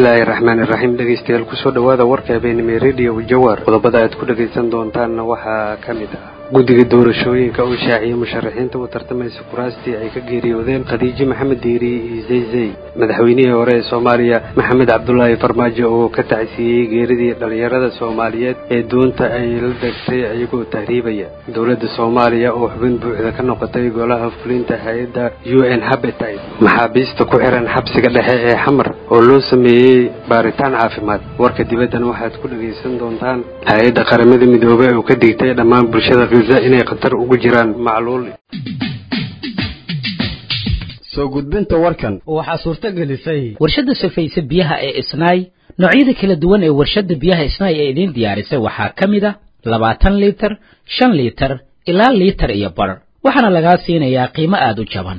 bismillaahi raxmaan iraxiim dhegeystayaal kusoo dhowaada warka habeenimo radio jawar qodobada aad ku dhegaysan doontaanna waxaa ka mid ah guddiga doorashooyinka oo shaaciyay musharaxiinta u tartamaysa kuraastii ay ka geeriyoodeen khadiijo maxamed diiri iyo zaysay madaxweynihii hore ee soomaaliya maxamed cabdulaahi farmaajo oo ka tacsiiyey geeridii dhallinyarada soomaaliyeed ee doonta ay la degtay iyagoo tahriibaya dowladda soomaaliya oo xubin buuxda ka noqotay golaha fulinta hay-adda u n habitat maxaabiista ku xiran xabsiga dhexe ee xamar oo loo sameeyey baaritaan caafimaad warka dibaddana waxaad ku dhegaysan doontaan hay-adda qaramada midoobey oo ka digtay dhammaan bulshada khiza inay khatar ugu jiraan macluul soo gudbinta warkan waxaa suurto gelisay warshadda safayse biyaha ee isnaay noocyada kala duwan ee warshadda biyaha isnaay ee idiin diyaarisay waxaa ka mid a labaatan liitar shan liitar ilaa liitar iyo bar waxaana lagaa siinayaa qiimo aada u jaban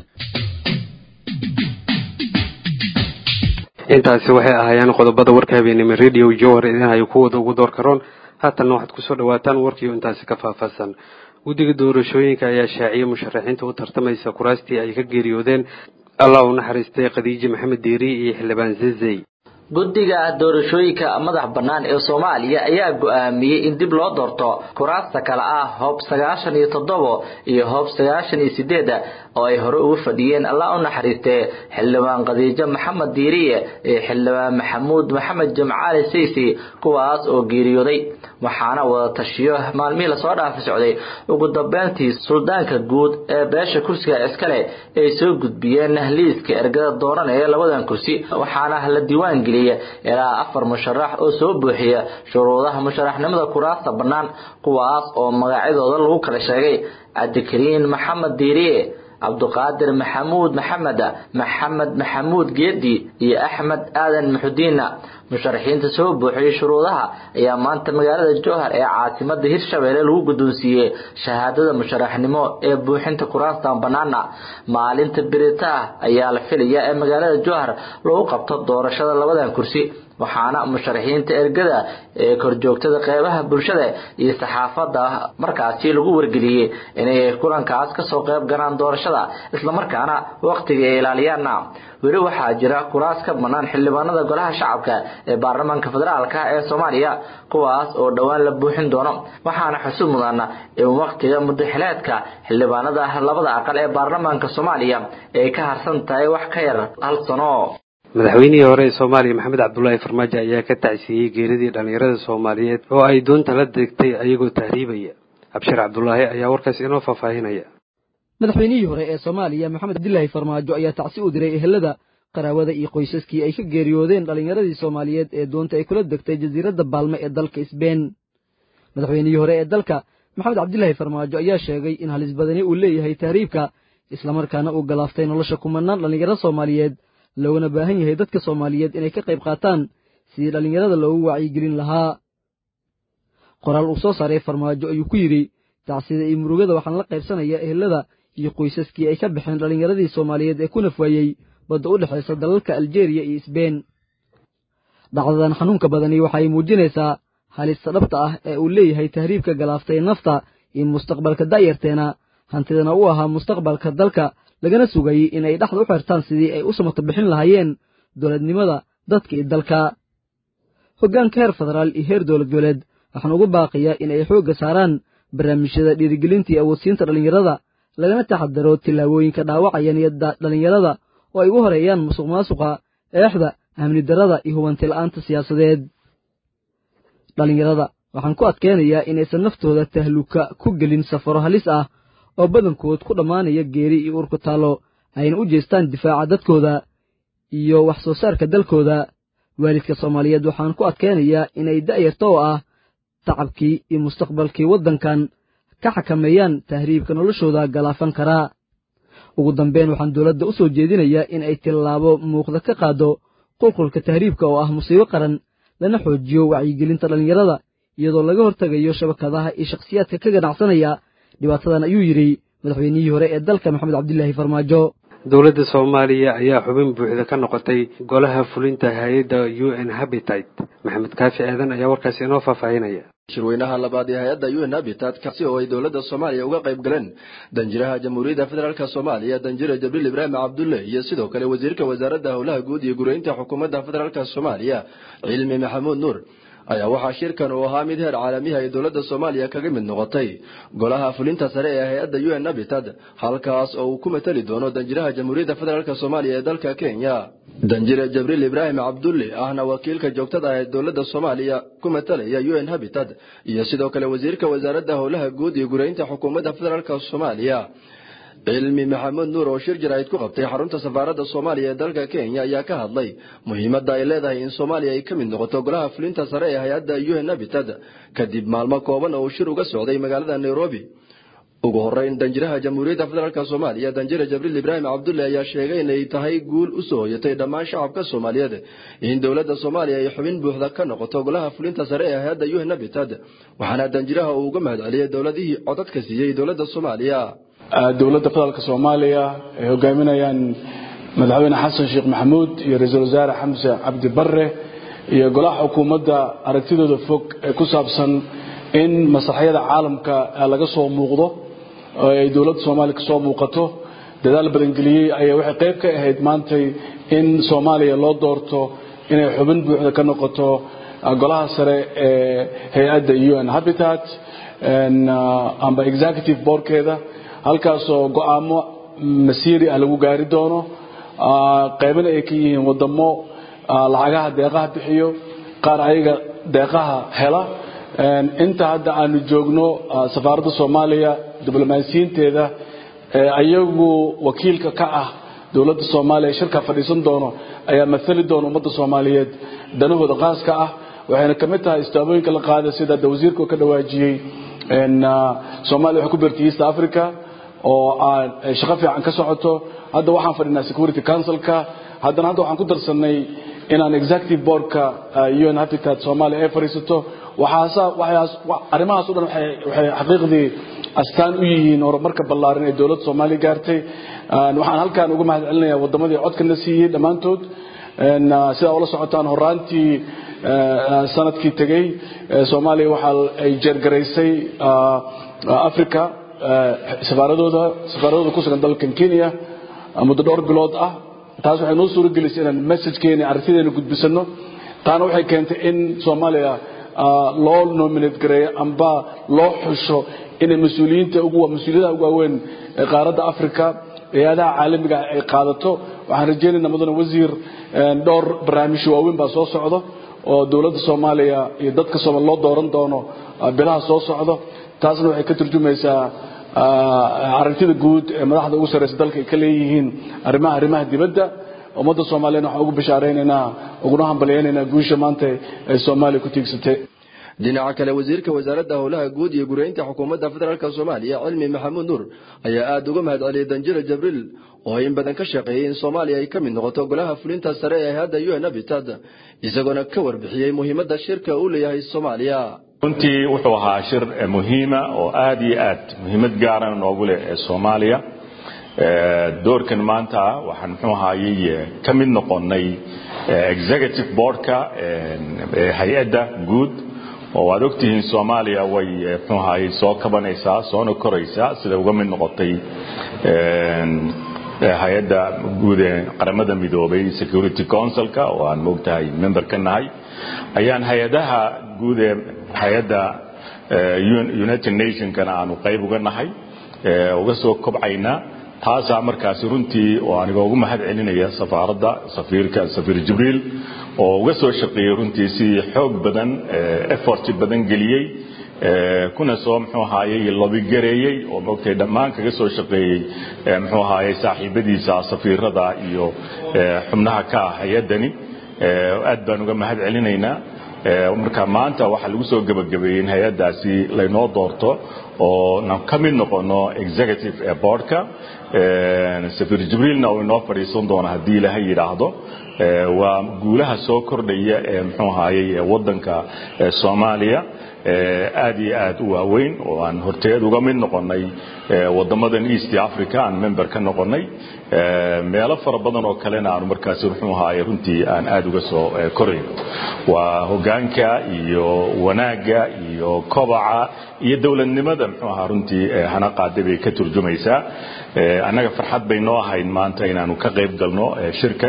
intaasi waxay ahaayeen qodobada warka habeenimo radio jowhar idin hayo kuwooda ugu door karoon haatanna waxaad kusoo dhawaataan warkiio intaasi ka faahfaahsan guddiga doorashooyinka ayaa shaaciyay musharaxiinta u tartamaysa kuraastii ay ka geeriyoodeen allah u naxariistay khadiijo maxamed diiri iyo xildhibaan zezey guddiga doorashooyinka madax bannaan ee soomaaliya ayaa go-aamiyey in dib loo doorto kuraasta kale ah hoob sagaashan iyo toddobo iyo hoob sagaashan iyo sideeda oo ay hore ugu fadhiyeen allah u naxariistee xildhibaan khadiijo maxamed diiriye iyo xildhibaan maxamuud maxamed jamcaali saysi kuwaas oo geeriyooday waxaana wada tashiyo maalmihii lasoo dhaafi socday ugu dambeyntii suldaanka guud ee beesha kursiga iskale ay soo gudbiyeen liiska ergada dooranaya labadan kursi waxaana la diiwaan geliyay ilaa afar musharax oo soo buuxiya shuruudaha musharaxnimada kuraasta bannaan kuwaas oo magacyadooda lagu kala sheegay cabdikariin maxamed diiriye cabduqaadir maxamuud maxamed maxamed maxamuud geedi iyo axmed aadan muxudiinna musharaxiinta soo buuxiyey shuruudaha ayaa maanta magaalada jowhar ee caasimada hirshabeelle lagu guddoonsiiyey shahaadada musharaxnimo ee buuxinta kuraastan bannaana maalinta biritaah ayaa la filayaa ee magaalada jowhar lagu qabto doorashada labadan kursi waxaana musharaxiinta ergada ee korjoogtada qeybaha bulshada iyo saxaafadda markaasi lagu wargeliyey inay kulankaas kasoo qeyb galaan doorashada islamarkaana waqtiga ay ilaaliyaana weli waxaa jira kuraas ka bannaan xildhibaanada golaha shacabka ee baarlamaanka federaalka ee soomaaliya kuwaas oo dhowaan la buuxin doono waxaana xusub mudan in waqtiga mudaxileedka xildhibaanada labada aqal ee baarlamaanka soomaaliya ay ka harsan tahay wax ka yar hal sano madaxweynihii hore ee soomaaliya maxamed cabdulaahi farmaajo ayaa ka tacsiiyey geeridii dhallinyarada soomaaliyeed oo ay doonta la degtay ayagoo tahriibaya abshir cabdulaahi ayaa warkaas inoo faahfaahinaya madaxweynihii hore ee soomaaliya maxamed cabdilaahi farmaajo ayaa tacsi u diray ehelada qaraabada iyo qoysaskii ay ka geeriyoodeen dhallinyaradii soomaaliyeed ee doonta ay kula degtay jasiiradda baalme ee dalka isbeen madaxweynihii hore ee dalka maxamed cabdilaahi farmaajo ayaa sheegay in halis badani uu leeyahay tahriibka islamarkaana uu galaaftay nolosha kumanaan dhallinyaro soomaaliyeed looguna baahan yahay dadka soomaaliyeed inay ka qayb qaataan sidii dhallinyarada loogu wacyigelin lahaa qoraal uu soo saaray farmaajo ayuu ku yidhi tacsida iyo murugada waxaan la qaybsanayaa ehelada iyo qoysaskii ay ka baxeen dhallinyaradii soomaaliyeed ee ku nafwaayey badda u dhexaysa dalalka aljeeriya iyo isbeen dhacdadan xanuunka badani waxay muujinaysaa halista dhabta ah ee uu leeyahay tahriibka galaaftay nafta iyo mustaqbalka da'yarteena hantidana u ahaa mustaqbalka dalka lagana sugayey inay dhexda u xirtaan sidii ay u samato bixin lahaayeen dowladnimada dadka iyo dalka hoggaanka heer federaal iyo heer dowlad goboleed waxaan ugu baaqiyaa in ay xoogga saaraan barnaamijyada dhiirigelinta iyo awoodsiinta dhallinyarada lagana taxadaro tillaabooyinka dhaawacaya niyadda dhallinyarada oo ay ugu horeeyaan musuq maasuqa eexda amni darrada iyo hubanti la'aanta siyaasadeed dhallinyarada waxaan ku adkeenayaa inaysan naftooda tahluka ku gelin safaro halis ah oo badankood ku dhammaanaya geeri iyo urku taallo ayna u jeestaan difaaca dadkooda iyo wax soo saarka dalkooda waalidka soomaaliyeed waxaan ku adkeenayaa inay da'yarta oo ah tacabkii iyo mustaqbalkii waddankan ka xakameeyaan tahriibka noloshooda galaafan karaa ugu dambeyn waxaan dowladda u soo jeedinayaa in ay tillaabo muuqda ka qaaddo qulqulka tahriibka oo ah musiibo qaran lana xoojiyo wacyigelinta dhallinyarada iyadoo laga hortegayo shabakadaha iyo shakhsiyaadka ka ganacsanaya dhibaatadan ayuu yidhi madaxweynihii hore ee dalka maxamed cabdilaahi farmaajo dowladda soomaaliya ayaa xubin buuxda ka noqotay golaha fulinta hay-adda u n habitat maxamed kaafi aadan ayaa warkaasi inoo faahfaahinaya shirweynaha labaad ee hay-adda un habitat kaasi oo ay dowladda soomaaliya uga qayb galeen danjiraha jamhuuriyadda federaalk soomaaliya danjire jabriil ibraahim cabdulle iyo sidoo kale wasiirka wasaaradda howlaha guud iyo gureynta xukuumadda federaalk soomaaliya cilmi maxamuud nuur ayaa waxaa shirkan uu ahaa mid heer caalamiha ay dowladda soomaaliya kaga mid noqotay golaha fulinta sare ee hay-adda un habitat halkaas oo uu ku matali doono danjiraha jamhuuriyadda federaalk soomaaliya ee dalka kenya danjire jabriil ibraahim cabdulle ahna wakiilka joogtada ah ee dowladda soomaaliya ku matalaya un habitat iyo sidoo kale wasiirka wasaaradda howlaha guud iyo gureynta xukuumadda federaalk soomaaliya cilmi maxamuud nuur oo shir jaraa'id ku qabtay xarunta safaaradda soomaaliya ee dalka kenya ayaa ka hadlay muhiimadda ay leedahay in soomaaliya ay ka mid noqoto golaha fulinta sare ee hay-adda un habitat kadib maalmo kooban oo uu shir uga socday magaalada nairobi ugu horeyn danjiraha jamhuuriyadda federaalk soomaaliya danjire jabriil ibraahim cabdulle ayaa sheegay inay tahay guul u soo hoyatay dhammaan shacabka soomaaliyeed in dowladda soomaaliya ay xubin buuxda ka noqoto golaha fulinta sare ee hay-adda un habitat waxaana danjiraha uu uga mahad celiyey dowladihii codadka siiyey dowladda soomaaliya dowladda federaalk soomaaliya ay hogaaminayaan madaxweyne xasan sheekh maxamuud iyo ra-iisul wasaare xamse cabdi barre iyo golaha xukuumadda aragtidooda fog ee ku saabsan in maslaxyada caalamka laga soo muuqdo oo ay dowladda soomaaliya kasoo muuqato dadaal badangeliyey ayaa waxay qayb ka ahayd maantay in soomaaliya loo doorto inay xubin buuxda ka noqoto golaha sare ee hay-adda un habitat amba executive boardkeeda halkaasoo go-aamo masiiri ah lagu gaari doono qaybana ay ka yihiin wadamo lacagaha deeqaha bixiyo qaar ayaga deeqaha hela inta hadda aanu joogno safaaradda soomaaliya diblomaasiyiinteeda ayagu wakiilka ka ah dowladda soomaaliya shirka fadhiisan doono ayaa maali doona ummadda soomaaliyeed danahooda qaaska ah waxayna ka mid tahay istaabooyinka la qaaday sida da wasiirka ka dhawaajiyey soomaaliya waxay ku beertay east africa oo shaqo fiican ka socoto hadda waxaan fadhinaa security councilka haddana hadda waxaan ku darsanay inaan executive boardka un habitat soomaaliya ay fadhiisato arrimahaas o dhan waxay xaqiiqdii astaan u yihiin horumarka ballaaran ee dowladda soomaaliya gaartay waxaan halkaan uga mahad celinayaa waddamadii codkana siiyey dhammaantood sidaa ula socotaan horaantii sanadkii tegey soomaaliya waxa ay jeergaraysay africa safaaradooda safaaradooda ku sugan dalkan kenya muddo dhowr bilood ah taas waxay noo suuro gelisay inaan messagekeena aragtideena gudbisano taana waxay keentay in soomaaliya loo nominate gareeyo amba loo xusho inay mas-uuliyiinta mas-uuliyadaha ugu waaweyn ee qaaradda africa hay-adaha caalamiga ay qaadato waxaan rajaynaynaa mudane wasiir dhowr barnaamijyo waaweyn baa soo socdo oo dowladda soomaaliya iyo dadka soomaali loo dooran doono bilaha soo socdo taasna waxay ka turjumaysaa aragtida guud ee madaxda ugu sarreysa dalka ay ka leeyihiin arrimaha arrimaha dibadda ummadda soomaaliyana waxaan ugu bishaaraynaynaa uguna hambalyaynaynaa guusha maanta ay soomaaliya ku tiigsatay dhinaca kale wasiirka wasaaradda howlaha guud iyo gureynta xukuumadda federaalk soomaaliya cilmi maxamuud nuur ayaa aada uga mahad celiyey danjire jabriil oo in badan ka shaqeeyey in soomaaliya ay ka mid noqoto golaha fulinta sare ee hadda un habitat isagoona ka warbixiyey muhiimadda shirka uu leeyahay soomaaliya runtii wuxuu ahaa shir muhiima oo aad iyo aad muhiimad gaarana noogu leh ee soomaaliya doorkan maanta waxaan muxuu ahaayey ka mid noqonnay executive boardka hay-adda guud oo waad ogtihiin soomaaliya way muxuu ahaayey soo kabanaysaa soona koraysaa sida uga mid noqotay hay-adda guud ee qaramada midoobay security councilka oo aan moogtahay member ka nahay ayaan hay-adaha guud ee hay-adda united nationkana aanu qayb uga nahay uga soo kobcaynaa taasaa markaasi runtii oo aniga ugu mahad celinaya safaaradda safiirka safiir jibriil oo uga soo shaqeeyey runtii si xoog badan effort badan geliyey kuna soo muxuu ahaayey lobigareeyey oo moogtay dhammaan kaga soo shaqeeyey muxuu ahaayey saaxiibadiisa safiirada iyo xubnaha ka ah hay-addani aad baan uga mahad celinaynaa marka maanta waxaa lagu soo gebagabeeyey in hay-addaasi laynoo doorto oo na ka mid noqono executive boardka safiir jibriilna uu inoo fadhiisan doono haddii ilaahay yidhaahdo waa guulaha soo kordhaya ee muxuu ahaayey waddanka soomaaliya aad iyo aad u waaweyn oo aan horteed uga mid noqonnay wadamadan east africa aan member ka noqonnay meelo fara badan oo kalena aanu markaasi muxuu ahaayey runtii aan aad uga soo korayno waa hoggaanka iyo wanaagga iyo iyo kobaca iyo dowladnimada muxuu ahaa runtii hana qaaday bay ka turjumaysaa annaga farxad bay noo ahayd maanta inaanu ka qayb galno shirkan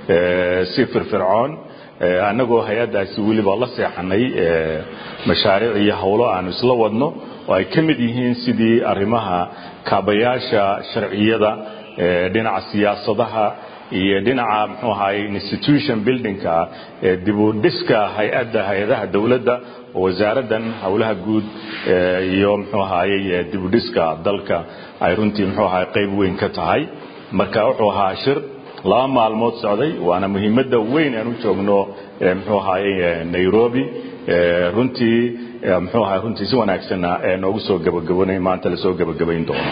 si firfircoon annagoo hay-addaasi weliba la seexanay mashaariic iyo howlo aanu isla wadno oo ay ka mid yihiin sidii arrimaha kaabayaasha sharciyada dhinaca siyaasadaha iyo dhinaca muxuu ahaay institution buildingka dib u dhiska hay-adda hay-adaha dowladda oo wasaaraddan howlaha guud iyo muxuu ahaayey dib u dhiska dalka ay runtii muxuu ahaay qayb weyn ka tahay marka wuxuu ahaa shir laba maalmood socday waana muhiimadda weyn aan u joogno muxuu ahaayey nairobi runtii muxuu ahaa runtii si wanaagsanna noogu soo gabagabanay maanta lasoo gabagabayn doono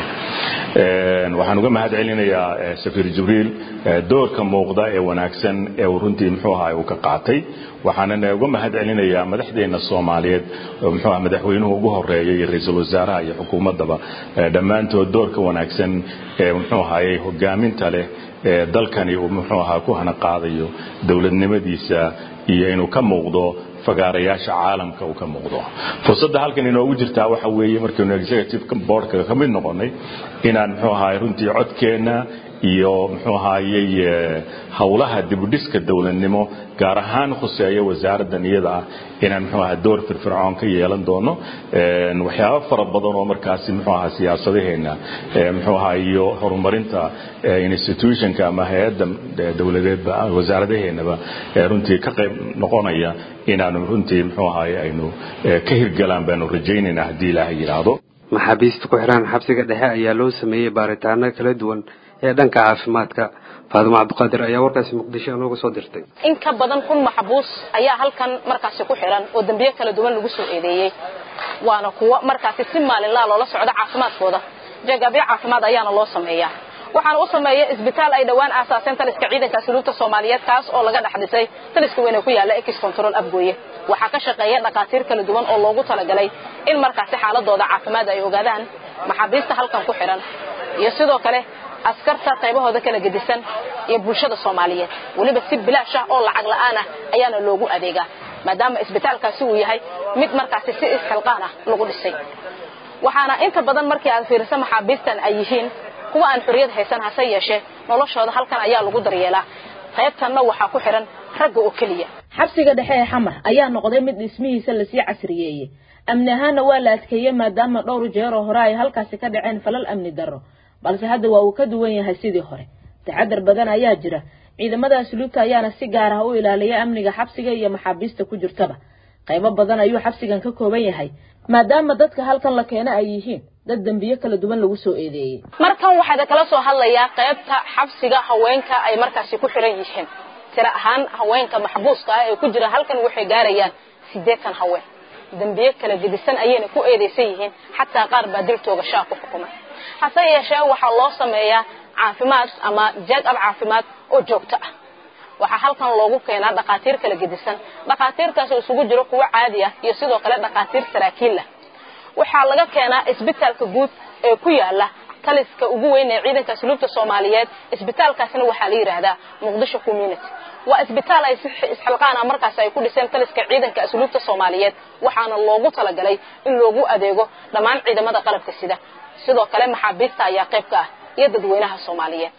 waxaan uga mahad celinayaa safiir jibriil doorka muuqda ee wanaagsan ee uu runtii muxuu ahaa uu ka qaatay waxaana uga mahad celinayaa madaxdeena soomaaliyeed muxuu ahaa madaxweynuhu ugu horeeyay iyo ra-iisul wasaaraha iyo xukuumaddaba dhammaantood doorka wanaagsan ee muxuu ahaayey hogaaminta leh ee dalkani uu muxuu ahaa ku hana qaadayo dowladnimadiisa iyo inuu ka muuqdo fagaarayaasha caalamka uu ka muuqdo fursadda halkan inoogu jirtaa waxa weeye markaynu executive boardka ka mid noqonnay inaan muxuu ahaay runtii codkeenna iyo muxuu ahaayey howlaha dibudhiska dowladnimo gaar ahaan khuseeya wasaaraddan iyada ah inaan muxuu ahaa door firfircoon ka yeelan doono waxyaabo fara badan oo markaasi muxuu ahaa siyaasadaheenna muxuu ahaa iyo horumarinta institutionka ama hay-adda dowladeedba wasaaradaheennaba runtii ka qayb noqonaya inaanu runtii muxuu ahaay aynu ka hirgalaan baanu rajaynaynaa haddii ilaahay yidhaahdo maxaabiista ku xidhan xabsiga dhexe ayaa loo sameeyey baaritaano kala duwan ee dhanka caafimaadka faadimo cabdiqaadir ayaa warkaasi muqdisho inooga soo dirtay in ka badan kun maxbuus ayaa halkan markaasi ku xiran oo dembiye kala duwan lagu soo eedeeyey waana kuwo markaasi si maalinlaa loola socdo caafimaadkooda jagabyo caafimaad ayaana loo sameeyaa waxaana u sameeya isbitaal ay dhowaan aasaaseen taliska ciidanka asluubta soomaaliyeed kaas oo laga dhex dhisay taliska weyne ku yaalla ex control abgooye waxaa ka shaqeeya dhakhaatiir kala duwan oo loogu talagalay in markaasi xaaladooda caafimaad ay ogaadaan maxaabiista halkan ku xiran iyo sidoo kale askarta qaybahooda kala gedisan iyo bulshada soomaaliyeed weliba si bilaash ah oo lacag la'aan ah ayaana loogu adeegaa maadaama isbitaalkaasi uu yahay mid markaasi si isxilqaan ah lagu dhisay waxaana inta badan markii aad fiiriso maxaabiistan ay yihiin kuwa aan xorriyad haysan hase yeeshee noloshooda halkan ayaa lagu daryeelaa qaybtanna waxaa ku xidhan ragga oo keliya xabsiga dhexe ee xamar ayaa noqday mid dhismihiisa lasii casriyeeyey amni ahaanna waa la adkeeyey maadaama dhowr jeer oo hore ay halkaasi ka dhaceen falal amni darro balse hadda waa uu ka duwan yahay sidii hore taxadar badan ayaa jira ciidamada asluubta ayaana si gaar ah u ilaaliya amniga xabsiga iyo maxaabiista ku jirtaba qaybo badan ayuu xabsigan ka kooban yahay maadaama dadka halkan la keena ay yihiin dad dembiyo kala duwan lagu soo eedeeyey markan waxaad kala soo hadlayaa qaybta xabsiga haweenka ay markaasi ku xiran yihiin tiro ahaan haweenka maxbuuska ah ee ku jira halkan waxay gaarayaan siddeetan haween dembiye kala gedisan ayayna ku eedaysan yihiin xataa qaar baa dil toogashaa ku xukumay hase yeeshee waxaa loo sameeyaa caafimaad ama jag-ab caafimaad oo joogto ah waxaa halkan loogu keenaa dhakhaatiir kala gedisan dhakhaatiirtaas oo isugu jiro kuwo caadi ah iyo sidoo kale dhakhaatiir saraakiil ah waxaa laga keenaa isbitaalka guud ee ku yaala taliska ugu weyn ee ciidanka asluubta soomaaliyeed isbitaalkaasna waxaa la yidhaahdaa muqdisho community waa isbitaal ay si isxilqaana markaas ay ku dhiseen taliska ciidanka asluubta soomaaliyeed waxaana loogu talagalay in loogu adeego dhammaan ciidamada qalabka sida sidoo kale maxaabiista ayaa qayb ka ah iyo dadweynaha soomaaliyeed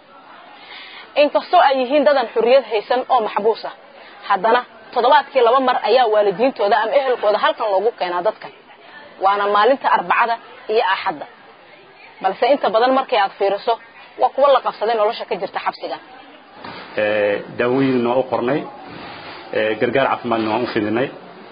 inkastoo ay yihiin dadan xurriyad haysan oo maxbuus ah haddana toddobaadkii laba mar ayaa waalidiintooda ama ehelkooda halkan loogu keenaa dadkan waana maalinta arbacada iyo axadda balse inta badan markay aad fiiriso waa kuwa la qabsaday nolosha ka jirta xabsigan daawooyin waa u qornay gargaar caafimaadna waan u fidinay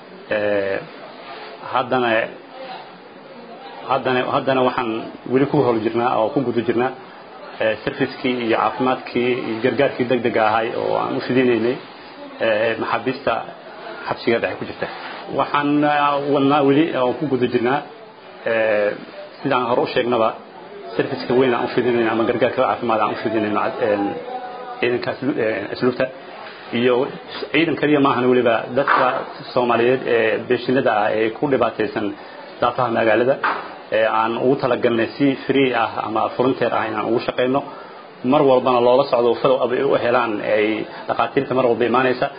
haddana haddana haddana waxaan weli ku hol jirnaa oo ku guda jirnaa servicekii iyo caafimaadkii iyo gargaarkii deg dega ahay oo aan u fidinaynay maxaabiista xabsiga dhexe ku jirta waxaan wadnaa weli oo ku guda jirnaa sidaan hore u sheegnaba serviceka weyn aan u fidinayno ama gargaarka caafimaad aan u fidinayno ciidanka asluubta iyo ciidan kaliya maahan weliba dadka soomaaliyeed ee beeshinada ah ee ku dhibaataysan daafaha magaalada ee aan ugu talagalnay si free ah ama volunteer ah inaan ugu shaqayno mar walbana loola socdo follow up ay u helaan ay dhakhaatiirta mar walba imaanaysa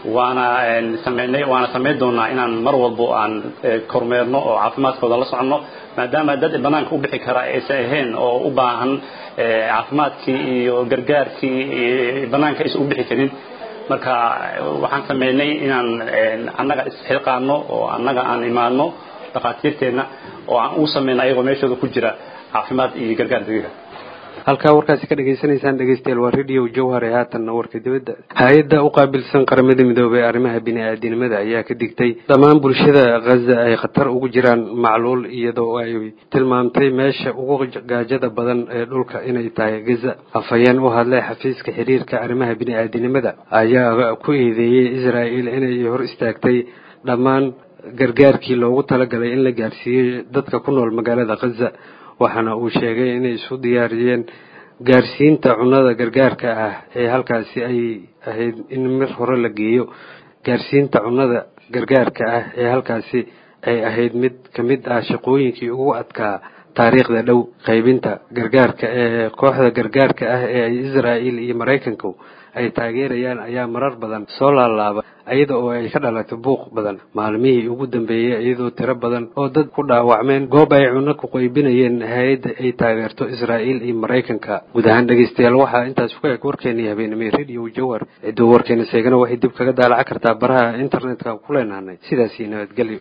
waana sameynay waana samayn doonaa inaan mar walbo aan kormeerno oo caafimaadkooda la soconno maadaama dad banaanka u bixi kara aysan ahayn oo u baahan caafimaadkii iyo gargaarkii banaanka aysan u bixi karin marka waxaan sameynay inaan annaga isxilqaano oo annaga aan imaano dhakhaatiirteenna oo aan u sameyno ayagoo meeshooda ku jira caafimaad iyo gargaar degdega halkaa warkaasi ka dhagaysanaysaan dhegeystayaal waa radio jawhar ee haatanna warka dibadda hay-adda u qaabilsan qaramada midoobey ee arrimaha bini-aadinimada ayaa ka digtay dhammaan bulshada khaza ay khatar ugu jiraan macluul iyadoo ay tilmaamtay meesha ugu gaajada badan ee dhulka inay tahay gaza afhayeen u hadlay xafiiska xiriirka arrimaha bini-aadinimada ayaa ku eedeeyey israel inay hor istaagtay dhammaan gargaarkii loogu talagalay in la gaarsiiyey dadka ku nool magaalada khaza waxaana uu sheegay inay isu diyaariyeen gaarsiinta cunnada gargaarka ah ee halkaasi ay ahayd in mir hore la geeyo gaarsiinta cunnada gargaarka ah ee halkaasi ay ahayd mid ka mid ah shaqooyinkii ugu adkaa taariikhda dhow qaybinta gargaarka ee kooxda gargaarka ah ee ay israa'il iyo maraykanku ay taageerayaan ayaa marar badan soo laalaaba iyada oo ay ka dhalatay buuq badan maalmihii ugu dambeeyey iyadoo tiro badan oo dad ku dhaawacmeen goob ay cunno ku qaybinayeen hay-adda ay taageerto israa'iil iyo maraykanka guud ahaan dhegeystayaal waxaa intaas ku eg warkeenii habeenimay radio jawhar cidduu warkeena seegana waxay dib kaga daalaca kartaa baraha internetka ku leenahanay sidaasii nabadgelyo